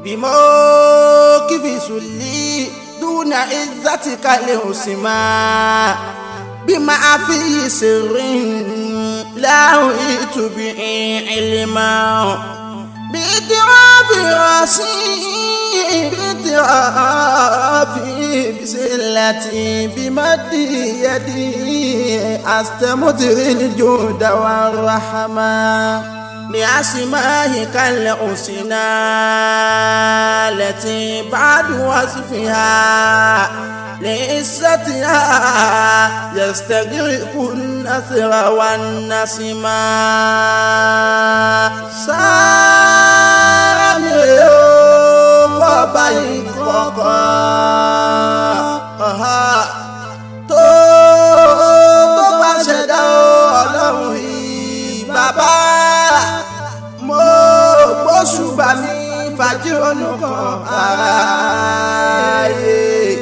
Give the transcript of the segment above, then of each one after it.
بموقف سلي دون عزتك الحسمى بما في سر لا أريد به علما باعتراف راسي باعتراف بسلتي بمد يدي أستمدر الجود والرحمة بأسمائك الحسنى التي بعد وصفها لعزتها يستغرق النثر والنسمة سامي فبين tó tó bá ṣẹ̀dá ọlọ́run yìí bàbá mo gbóṣùbà mi fàjírònú kan ààyè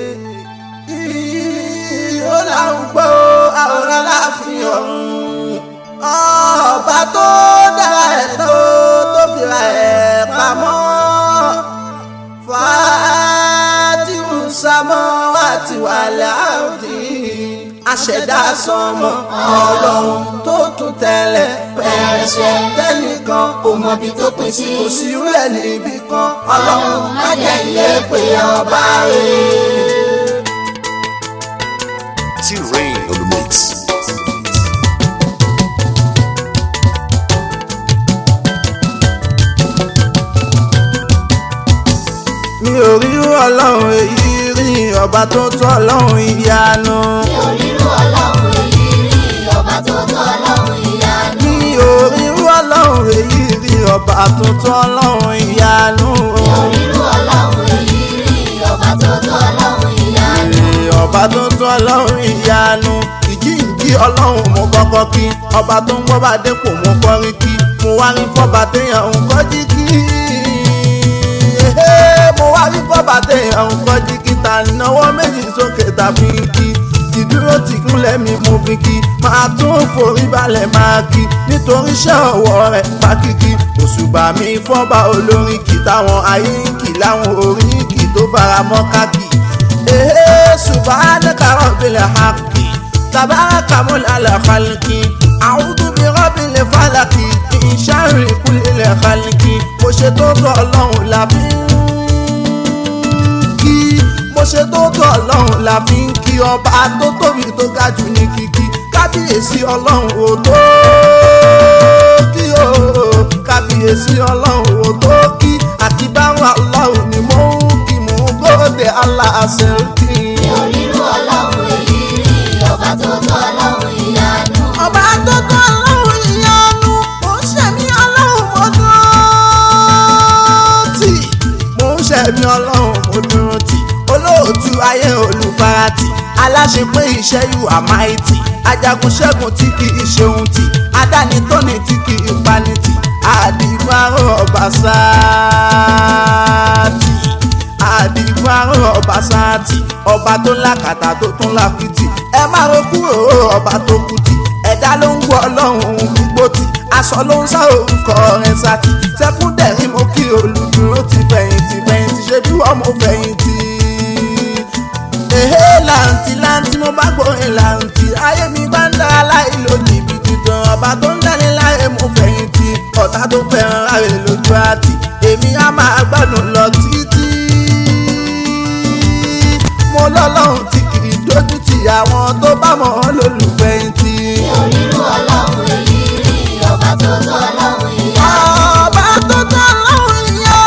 ó láwọn gbọ́ àwòrán láàfin ọ̀run ọba tó dára ẹ̀ tó tó fìlà ẹ̀ pamọ́ fàátìrù sámọ́ àti wàlẹ̀ àrùdí aṣẹ̀dá sọmọ ọlọ́run tó tún tẹ̀lé pẹ̀rẹ̀sẹ̀ tẹ́nìkan kò mọ̀bi tó pín sí kò sí rẹ̀ níbì kan ọlọ́run má jẹ́ ilé pé ọba rẹ̀. T-Rain on the mix. mi ò rí ọlọ́run èyí rí ọba tó tọ́ ọlọ́run ìyanu. mi ò rírú ọlọ́run èyí rí ọba tó tọ́ ọlọ́run ìyanu. mi ò rí ọlọ́run èyí rí ọba tó tọ́ ọlọ́run ìyanu. mi ò rírú ọlọ́run èyí rí ọba tó tọ́ ọlọ́run ìyanu. Èrè ọba tó tọ́ ọlọ́run ìyanu ìjíǹjí ọlọ́run mo kọ́kọ́ kí ọba tó ń gbọ́ba dépò mo kọrin kí mo wá rí fọ́ba téèyàn ń kọ́jí kí. Ehé, mo wá rí fọ́ba téèyàn ń kọ́jí kí ta náwó méjì sókè tàbí kí ìdúró tí kúnlẹ̀ mi mo fi kí máa tún forí balẹ̀ máa kí nítorí iṣẹ́ ọwọ́ rẹ̀ fákìkí òṣùbà mi fọ́ba olórin kì táwọn ayé ń kì láwọn orin kì tó fara mọ́ káàkì. Ehe subhanaka rabbil haqqi tabaraka mulal khalqi a'udhu bi rabbil falaqi min sharri kulli khalqi mo ṣe tó tọ́ ọlọ́run la fi ń kí mo ṣe tó tọ́ ọlọ́run la fi ń kí ọba tó tóbi tó ga jù ní kíkí kábíyèsí ọlọ́run ò tó kí o kábíyèsí ọlọ́run ò tó kí àti báwọn ọlọ́run ni mo ń kí mo ń gbọ́dẹ̀ aláṣẹ kí. mi ò rírú ọlọ́run èyí rí ọba tó tọ́ ọlọ́run ìyanu. ọba tó tọ́ ọlọ́run ìyanu mo ń ṣẹ̀mí ọlọ́run mo dúró tì mo ń ṣẹ̀mí ọlọ́run mo dúró tì olóòtú ayé olùfarati aláṣepé iṣẹ́ yù àmáìtì ajagun ṣẹ́gun tí kì í ṣeun tì adáni tóni tí kì í pani tì àdìgbàrò ọba sáàtì àdìgbàrò ọba sáàtì ọba tó lákàtà tó tún lákìtì ẹ má ro kúrò ọba tó kùtì ẹ̀dá ló ń gbọ́ ọlọ́run gbogbo tì aṣọ ló ń sá orúkọ rẹ̀ sátì sẹ́kúndẹ̀rín mo kí olùdúró ti fẹ̀yìntì fẹ̀yìntì ṣe bí wọ́n mo fẹ̀yìntì èhé làǹtì làǹtì mo bá gbórin làǹtì ayé mi bá ń dára láì lo jìbìtì tán ọba tó ń dání láyé mo fẹ̀yìntì ọ̀tá tó fẹ́ràn láre lójú àtì èmi á máa gbádùn lọ títí mo lọ́lọ́run tí kì í dójú tì àwọn tó bá mọ̀ ọ́ lólùfẹ̀yìntì. mi ò rírú ọlọ́run èyí rí ọba tó tọ́ ọlọ́run ìyanu. ọba tó tọ́ lọ́run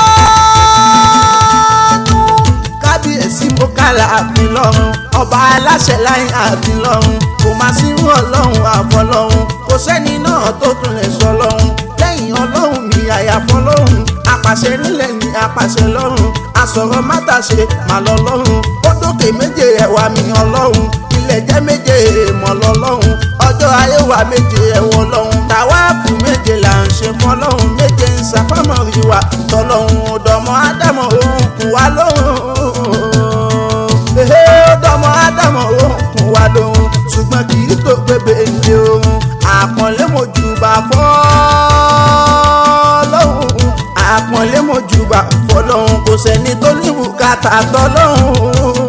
yanu. kábíyèsí mo kálá àfin lọ́run ọba aláṣẹ láyé àfin lọ́run kò má sí irú ọlọ́run àfọlọ́run kò sẹ́ni náà tó tún lè sọ lọ́run lẹ́yìn ọlọ́run mi àyàfọ́ lọ́run apàṣẹ nílẹ̀ ní apàṣẹ lọ́run asọ̀rọ̀ mátàṣe mà lọ lọ́run ó dókè méje ẹ̀wà mi ọlọ́run ilẹ̀ jẹ́ méje èèmọ̀ lọ́lọ́run ọjọ́ ayé wa méje ẹ̀wọ̀ lọ́run tàwáàfù méje là ń ṣe fọlọ́run méje ń ṣàfámọ́ rí wa tọ́lọ́run ọ̀dọ́mọ ádámọ̀ òun kù wá lóhùn ehe ọ̀dọ́mọ ádámọ̀ òun kù wá lóhùn ṣùgbọ́n kì í tó gbébé ní òun àpọ̀nlé mojúbà fọ́lọ́hùn àpọ̀nlé mojúbà fọ́lọ́hùn kò sẹ́ni tó ní bùkátà tọ́lọ́hún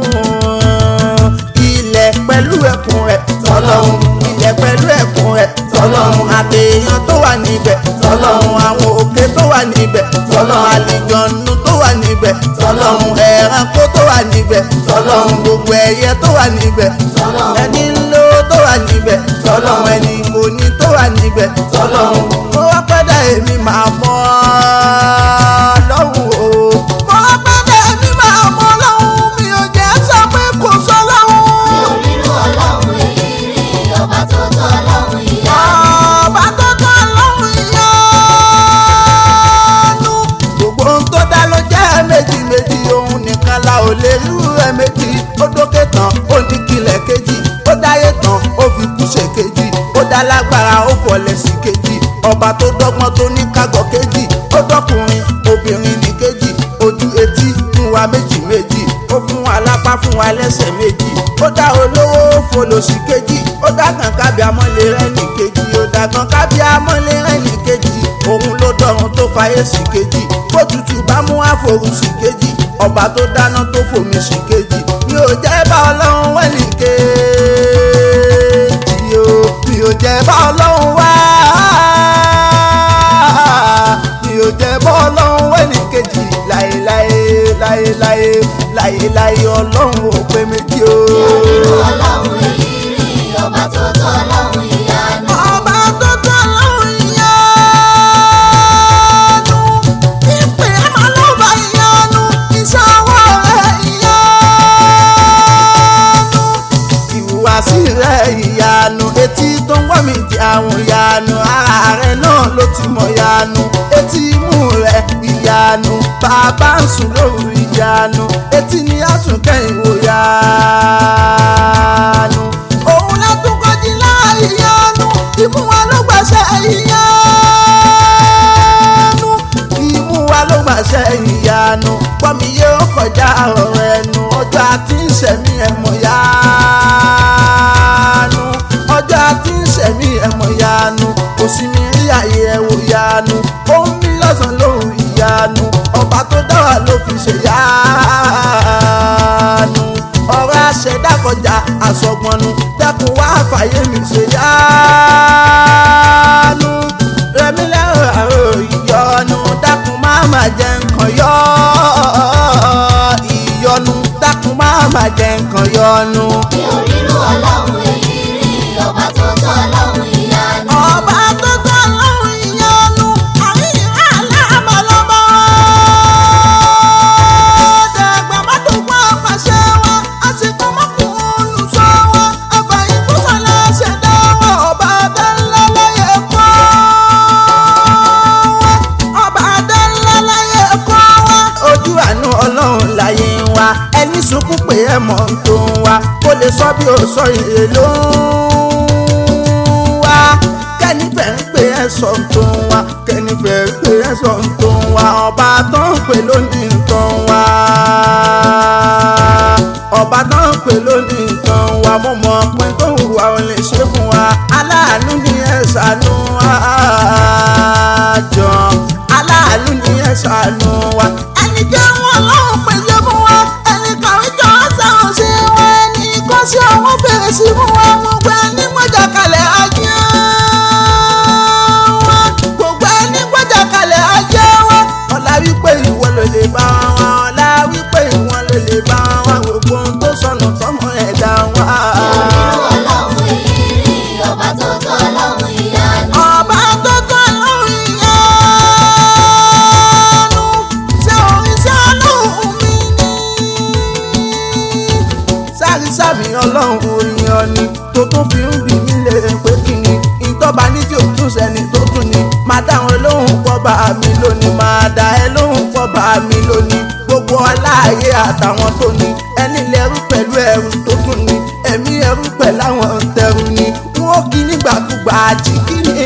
ilẹ̀ pẹ̀lú ẹ̀kún rẹ̀ tọ́lọ́hún ilẹ̀ pẹ̀lú ẹ̀kún rẹ̀ tọ́lọ́hún àtẹ̀yàn tó wà níbẹ̀ tọ́lọ́hún àwọn òkè tó wà níbẹ̀ tọ́lọ́hún àlìjọ̀nù tó wà níbẹ̀ tọ́lọ́hún ẹranko tó wà níbẹ̀ tọ́lọ́hún gbogbo ẹyẹ tó wà níbẹ̀ ẹni ńlọ tó wà níbẹ̀ tọ́lọ́hún ẹni kò ní tó wà níbẹ̀ tọ́lọ́hún mo wá pẹ́dà èmi máa mọ́ lọ́hùn o mo wá pẹ́dà èmi máa mọ́ lọ́hùn mi ò jẹ́ sọ pé kò sọ lọ́hùn. mi ò rírú ọlọ́run èyí rí ọba tó tọ́ ọlọ́run ìyá ọba tó tọ́ lọ́hùn ìyanu. gbogbo ohun tó dá ló jẹ́ méjì méjì òun nìkan la ò lè rú ẹ méjì ó dókè tán ó ní kílẹ̀ kejì ó dáyé tán ó fi kú ṣe kejì ó dá lágbára ó fọlẹ̀ sí kejì ọba tó dọ́gbọ́n tó ní kágọ̀ kejì ó dọ́kùnrin obìnrin ní kejì ojú etí fún wa méjì méjì ó fún wa lápá fún wa lẹ́sẹ̀ méjì ó dá olówó ó folòṣì kejì ó dá kan kábí amọ́lé rẹ̀ ní kejì ó dá kan kábí amọ́lé rẹ̀ ní kejì òun ló dọ̀run tó fayé sí kejì bó tutù bá mú àforù sí kejì ọba tó dáná tó fòmí sí kejì mi ò jẹ́ bá ọlọ́run wẹ̀ ní kejì o mi ò jẹ́ bá ọlọ́run wá mi ò jẹ́ bá ọlọ́run wẹ̀ ní kejì láéláé láéláé láéláé ọlọ́run ò pé méjì o. mi ò rírú ọlọ́run èyí rí ọba tó tọ́ ọlọ́run ìyá ni. ọba tó tọ́ lọ́run ìyanu ìpè ẹ̀mọ́ lọ́ba ìyanu iṣẹ́ ọwọ́ rẹ̀ ìyanu ìhùwàsí rẹ̀ ìyanu etí tó ń gbọ́ mi di àwọn ìyanu ara rẹ̀ náà ló ti mọ̀ ìyanu etí imú rẹ̀ ìyanu bàbá ń sùn lóru ìyanu etí ni a tún kẹ́yìn wò ìyanu òun látún kọjí láì ìyanu imú wa ló gbàṣẹ ìyanu imú wa ló gbàṣẹ ìyanu pọ́nmi yóò kọjá ọ̀rọ̀ ẹnu ọjọ́ àti ìṣẹ̀mí ẹ̀mọ̀ yanu ọjọ́ àti ìṣẹ̀mí ẹ̀mọ̀ yanu kò sí mi rí àyè ẹ̀wò yanu ó ń bí lọ́sàn-án lóhùn ìyanu ọba tó dá wa ló fi ṣe yanu ọ̀rọ̀ àṣẹdá kọjá àsọgbọnnu dẹ́kun wá fàyè mi ṣe yanu rẹmi lẹ́rọ àrò ìyọnu dákun má má jẹ nǹkan yọ ìyọnu dákun má má jẹ nǹkan yọnu. mi ò rírú ọlọ́run èyí rí ọba tó tọ́ ọlọ́run ìyá ni. ọba tó tọ́ lọ́rùn ìyọnu àríyìn aláàmọ́lọ́mọ́ dàgbà mọ́tòkọ́ àpàṣẹ wọn àsìkò mọ́kùnrin olùsọ wọn ọba ìkúsọ̀lá ṣẹ̀dá wọn ọba adánlá láyé kọ́ wọn ọba adánlá láyé kọ́ wọn. ojú àánú ọlọ́run láyé wa ẹni sunkún pé ẹ mọ̀ ń tó wa kó lè sọ bí ó sọ ìrè ló ń wá kẹ́nìfẹ́ ń pè ẹ́ sọ tó ń wá kẹ́nìfẹ́ ń pè ẹ́ sọ tó ń wá ọba tó ń pè lónìí tó ń wá ọba tó ń pè lónìí tó ń wá mo mọ̀ pé tó ń wá ò lè ṣe fún wa aláàánú ni ẹ ṣàánú àjọ aláàánú ni ẹ ṣàánú wa ẹni jẹ́ wọn lọ́hùn pèsè fún wa ẹni kàwé jọ sáwọn sí wọn ẹni kọ́ sí àwọn bẹ̀rẹ̀ sí fún wa gbogbo ẹni gbọ́jà kalẹ̀ ajé wọn gbogbo ẹni gbọ́jà kalẹ̀ ajé wọn ọ̀la wípé ìwọ ló lè bá wọn ọ̀la wípé ìwọ ló lè bá wọn gbogbo ohun tó sọnù tọmọ ẹ̀dá wọn. mi ò rírú ọlọ́run èyí rí ọba tó tọ́ ọlọ́run ìyá ni. ọba tó tọ́ lọ́rùn ìyanu ṣé orin ṣé ọlọ́run mi ní. sáré sábì ọlọ́run orin ọ̀ni tó tún fi ń bì mí lè pé kí ni ìtọ́ba ní tí ò tún sẹ́ni tó tún ni máa dáhùn lóhùn pọ̀ bá mi lónìí máa dá ẹ lóhùn pọ̀ bá mi lónìí gbogbo aláàyè àtàwọn tó ní ẹni lẹ́rú pẹ̀lú ẹrù tó tún ní ẹ̀mí ẹrú pẹ̀lú àwọn tẹrù ni wọ́n kí nígbàkúgbà àjíkí ni.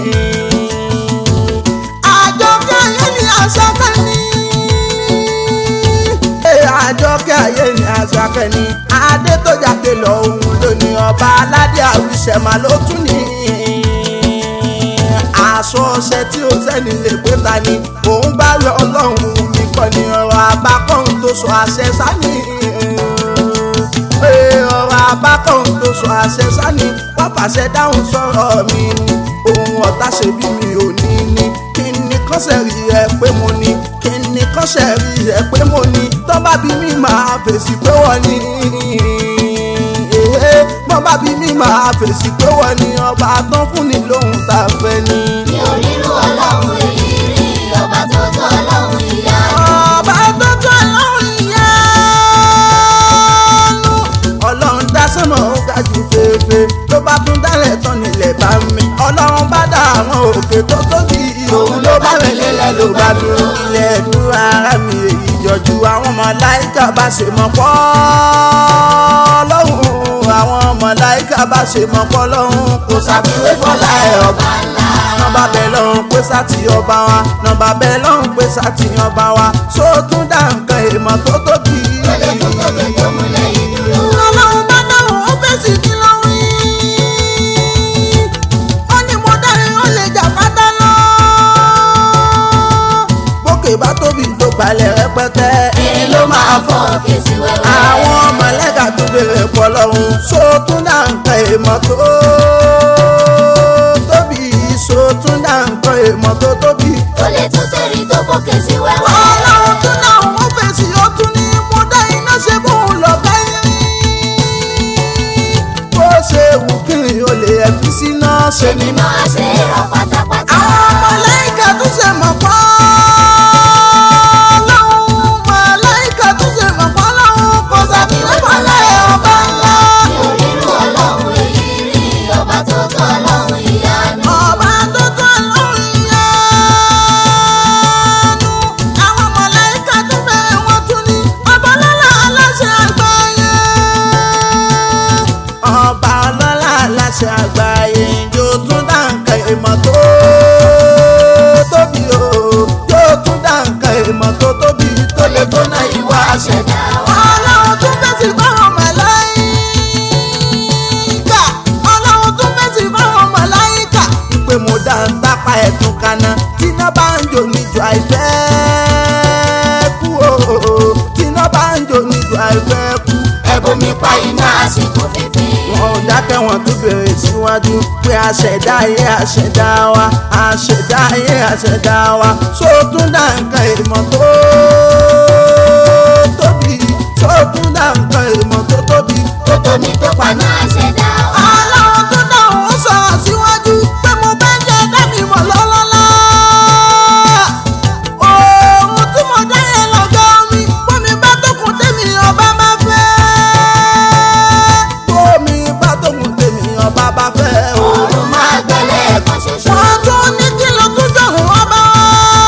àjọkẹ́ ayé ni àṣàkẹ́ ni. Ee, àjọkẹ́ ayé ni àṣàkẹ́ ni. adé tó jáde lọ òun lónìí ọba aládé àwùsẹ̀mà ló tún ní. aṣọ ọṣẹ tí ó sẹ́ni lè pé ta ni òun bá rẹ ọlọ́run mi kọ́ ni ọ̀rọ̀ àbá sọ àṣẹ sani ee ọ̀rọ̀ abákọ̀hún tó sọ àṣẹ sani wọ́n fàṣẹ dáhùn sọ̀rọ̀ mi ni ohun ọ̀tá ṣe bí mi ò ní ní kí ni kọ́sẹ̀ rí ẹ pé mo ní kí ni kọ́sẹ̀ rí ẹ pé mo ní tó bá bí mi máa fèsì pé wọ́n ní ee tó bá bí mi máa fèsì pé wọ́n ní ọba tán fún ni lóhun tá a fẹ́ ní. mi ò rírú ọlọ́run èyí rí ọba tó tó ọlọ́run ìyanu. ọba tó tó ọlọ́run ìyanu. ọlọ́run dá sánmọ̀ ó ga jù fèèfèé tó bá tún dálẹ̀ tán nílẹ̀ bá mi. ọlọ́run bá dá àwọn òkè tó tóbi òun ló bá mi lélẹ̀ ló bá dúró. ilẹ̀ dúró ara mi èyí jọjú àwọn màláíkà bá ṣe mọ̀ pọ́ lọ́hùn àwọn màláíkà bá ṣe mọ̀ pọ́ lọ́hùn kò ṣàfiwé fọlá ẹ̀ ọba nọmba bẹ lọ́hùn pé sátì ọba wa nọmba bẹ lọ́hùn pé sátì ọba wa sóòtún dá nǹkan èèmọ̀ tó tóbi. tó lè tó tóbi tó múlẹ̀ yìí dúró. ọlọ́run bá dáhùn ó fèsì kí ló wí. ó ní mo dárin ó lè jà pátá lọ. bókè bá tóbi tó balẹ̀ rẹpẹtẹ. èrè ló máa fọ́ òkè sí wẹ́wẹ́. àwọn mọ̀lẹ́kà tó bèrè pọ̀ lọ́hùn sóòtún dá nǹkan èèmọ̀ tó tóbi sóòtún dá nǹkan èèmọ̀ tó tóbi. tó lè tó tẹ̀rí tó fòkè sí wẹ́wẹ́. ọlọ́run tún náà wọ́n fèsì ó tún ní mo dá iná ṣe bóun lọ báyìí. bó ṣe wù kí n ò lè ẹ̀fí síná ṣe èmi máa ṣe é rọ pátápátá. àwọn mọ̀lẹ́kà tún ṣe mọ̀ pọ́ lọ́hùn mọ̀lẹ́kà tún ṣe mọ̀ pọ́ lọ́hùn kò sàfihàn fọlẹ́ ọba ńlá. mi ò rírú ọlọ́run èyí rí ọba tó tó ọlọ́run ìyanu. ọba tó tó lóhùn ìyanu àwọn mọ̀lẹ́kà tún bẹ̀rẹ̀ wọ́n tún ní ọba lọ́la aláṣẹ àgbáyé. ọba ọlọ́lá aláṣẹ àgbáyé yóò tún dá nǹkan ìmọ̀ tó tóbi o yóò tún dá nǹkan ìmọ̀ tó tóbi tó lè tó náà ìwà àṣẹdá. ọlọ́run tún fèsì báwọn màláíkà ọlọ́run tún fèsì báwọn màláíkà. pé mo dá ń tápá ẹ̀tún kaná tíná bá ń jò níjọ àìfẹ́ kú o tíná bá ń jò níjọ àìfẹ́ kú. ẹ̀bùn mi pa iná àsìkò fífi. wọn ò dákẹ́ wọn tún bèrè síwájú pé àṣẹ̀dá ayé àṣẹ̀dá wa àṣẹ̀dá ayé àṣẹ̀dá wa sóòtún dá nǹkan ìmọ̀ tó tóbi sóòtún dá nǹkan ìmọ̀ tó tóbi. tó tóbi tó paná àṣẹdá wa. Ọlọ́run tó dáhùn ó sọ̀rọ̀ síwájú pé mo bẹ́ jẹ́ dẹ́mi mọ̀ lọ́lọ́lá. Òòrùn tí mo dá yẹn lọ́gọ́ mi, bómi bá tókun tèmi ọba máa fẹ́. Bómi bá tókun tèmi ọba bá fẹ́. òòrùn máa gbẹ́lẹ̀ ẹ̀kan ṣoṣo. Wọ́n tún ní kí ló tún jọ̀rùn ọba wa.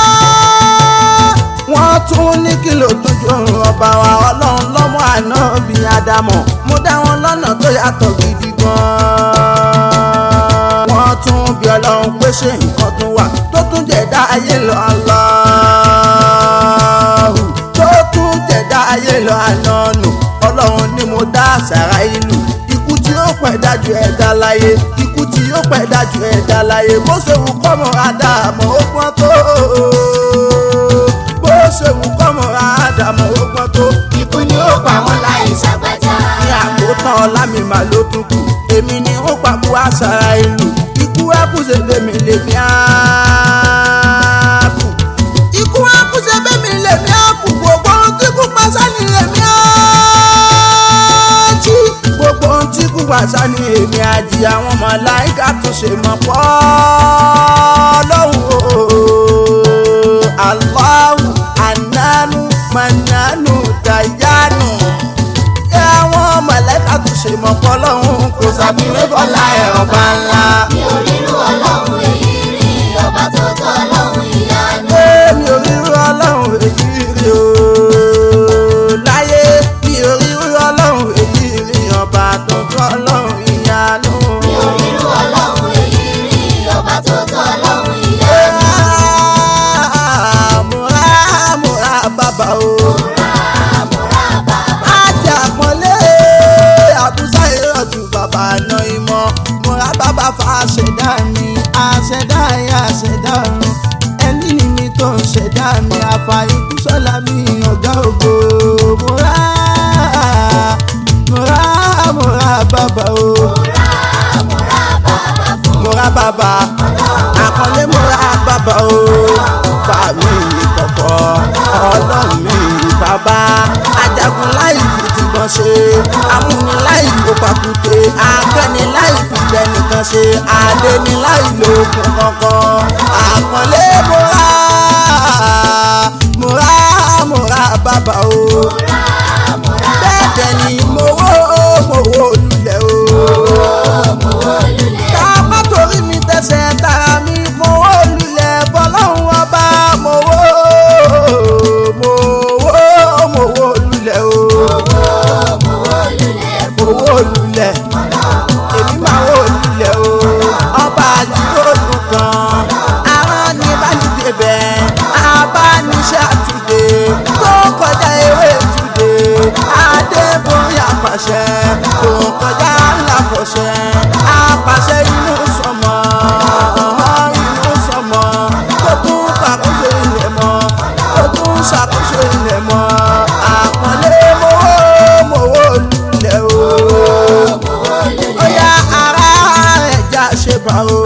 Wọ́n tún ní kí ló tún jọ̀rùn ọba wa. Ọlọ́run lọ́mọ àná bí Ádámọ̀. Mo dá wọn lọ́nà tó yàtọ̀ gidi gan-an. Wọ́n tún bí Ọlọ́run pé ṣé nǹkan tún wà tó tún jẹ̀dá ayé lọ Allahu. Tó tún jẹ̀dá ayé lọ ànánù. Ọlọ́run ni mo dá àṣàrà ìlú. Ikú tí ó pẹ̀ dájú ẹ̀dá láyé. Ikú tí ó pẹ̀ dájú ẹ̀dá láyé. Bó ṣe wù kọ́mọ Ádámọ̀ ó pọ́n tó. Bó ṣe wù kọ́mọ Ádámọ̀ ó pọ́n tó. ikú ni ó pa wọn láì ṣàgbájá. Ní àkótán ọlá mi mà ló tún kù. Èmi ni ó pàbó àṣàrà ìlú. Ikú ẹ̀kúṣe lèmi lèmi ààbò. Ikú ẹ̀kúṣe bẹ́mi lèmi ààbò. Gbogbo ohun tí kú pa sani èmi àjí. Gbogbo ohun tí kú pa sani èmi àjí. Àwọn màláíkà tún ṣe mọ̀ pọ́ lọ́hùn o. Allahu ananu mananu dayanu àwọn mọ̀lẹ́ka tó ṣe mọ̀ pọ̀ lọ́hún kò sàfihàn bọ́lá ẹ̀rọ bá ńlá. mi ò rírú ọlọ́run èyí rí ọba tó tó ọlọ́run ìyanu. èmi ò rírú ọlọ́run èyí rí o láyé mi ò rírú ọlọ́run èyí rí ọba tó tó ọlọ́run ìyanu. mi ò rírú ọlọ́run èyí rí ọba tó tó ọlọ́run ìyanu. múra múra bàbá o. múra múra bàbá. ajá pọ́nlé àbúzá ìrọ̀tù bàbá àná ìmọ̀ múra bàbá fa ṣẹ̀dá mi àfàìkú sọ́la mi ọ̀gá ògo mo rà mo rà mo rà bàbá o mo rà bàbá àkọlé mo rà bàbá o bá mi kọ̀kọ́ ọlọ́run mi bàbá ajagun láì fi tìbọn ṣe amúni láì ló pàkúté akẹ́ni láì fi tẹnìkan ṣe adéni láì lo okùn kankan àkọlé mo rà mo rà mo rà bàbá o bẹ́ẹ̀ dẹ̀ ni mo wó mo wó lulẹ̀ o ká má torí mi tẹsẹ̀ tara mi mo wó lulẹ̀ bọ́lọ́hún ọba mo wó mo wó mo wó lulẹ̀ o mo wó lulẹ̀ èmi máa wó lulẹ̀ o ọba àdúgbò dùn kan aràn ní bánidébẹ̀ abániṣẹ́ àtúndé tó kọjá ewé túndé adébóyè àpàṣẹ tó kọjá ńláfọ̀ṣẹ àpàṣẹ inú sọmọ inú sọmọ tó tún ṣàkóso ilẹ̀ mọ́ tó tún ṣàkóso ilẹ̀ mọ́ àpọ̀lé mowó mowó lulẹ̀ o ó yá ara ẹja ṣe bá o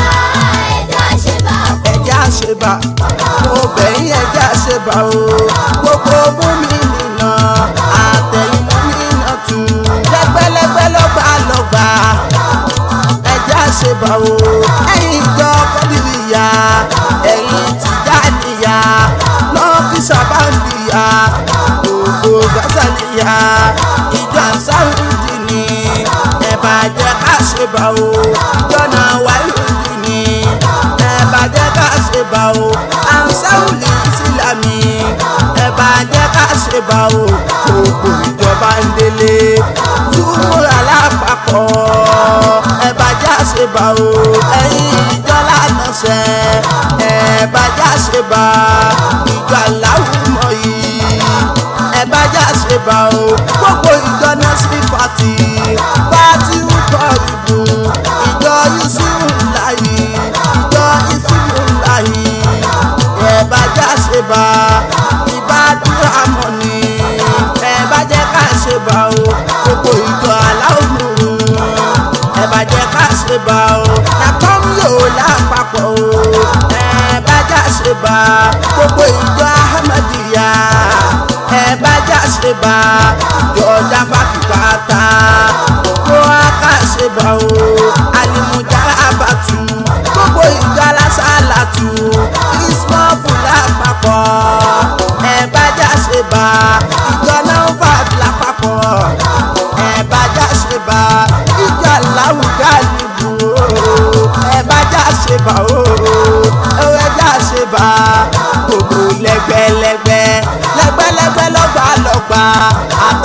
ẹja ṣe bá mo bẹ̀yìn ẹja ṣe bá o gbogbo mú mi nìna àtẹ̀yìn mú mi nà tù lẹ́gbẹ́lẹ́gbẹ́ lọ́gbà lọ́gbà ẹja ṣe bá o ẹ̀yin ìjọ kọ́bìrìyà ẹ̀yin tìjànìyà lọ́fíìsà báńdìyà gbogbo gásàlìyà ìjọ sáwùdì ni ẹ bá jẹ́ ká ṣe bá o jọ́nà wáyùdì ni ẹ bá jẹ́ ká ṣe bá o ansáwùlì ìsìlámì ẹ bá jẹ́ ká ṣe bá o gbogbo ìjọba ń délé túmúra lápapọ̀ ẹ bá já ṣe bá o ẹ̀yin ìjọ lánàṣẹ ẹ bá já ṣe bá ìjọ aláwùmọ̀ yìí ẹ bá já ṣe bá o gbogbo ìjọ náà sí pàtì pàtì ń kọ ìbò ìjọ yusufu láyé ìjọ yusufu láyé ẹ bá já ṣe bá ìbádúrà mọ̀ ni ẹ bá jẹ́ ká ṣe bá o gbogbo ìjọ aláwùmọ̀ ẹ bá jẹ́ ká ṣe bá o yàtọ̀ ń yòó lápapọ̀ o ẹ bá já ṣe bá gbogbo ìjọ ahmadiyya ẹ bá já ṣe bá ìjọ jábàkìbàtà gbogbo aká ṣe bá o alimujà abatu gbogbo ìjọ alásàlátù ismọ́fù lápapọ̀ ẹ bá já ṣe bá ìjọ náà fà lápapọ̀ ẹ bá já ṣe bá ìjọ aláwùjá nìbò ẹ bá já ṣe bá o ẹ já ṣe bá gbogbo lẹ́gbẹ́lẹ́gbẹ́ lẹ́gbẹ́lẹ́gbẹ́ lọ́gbà lọ́gbà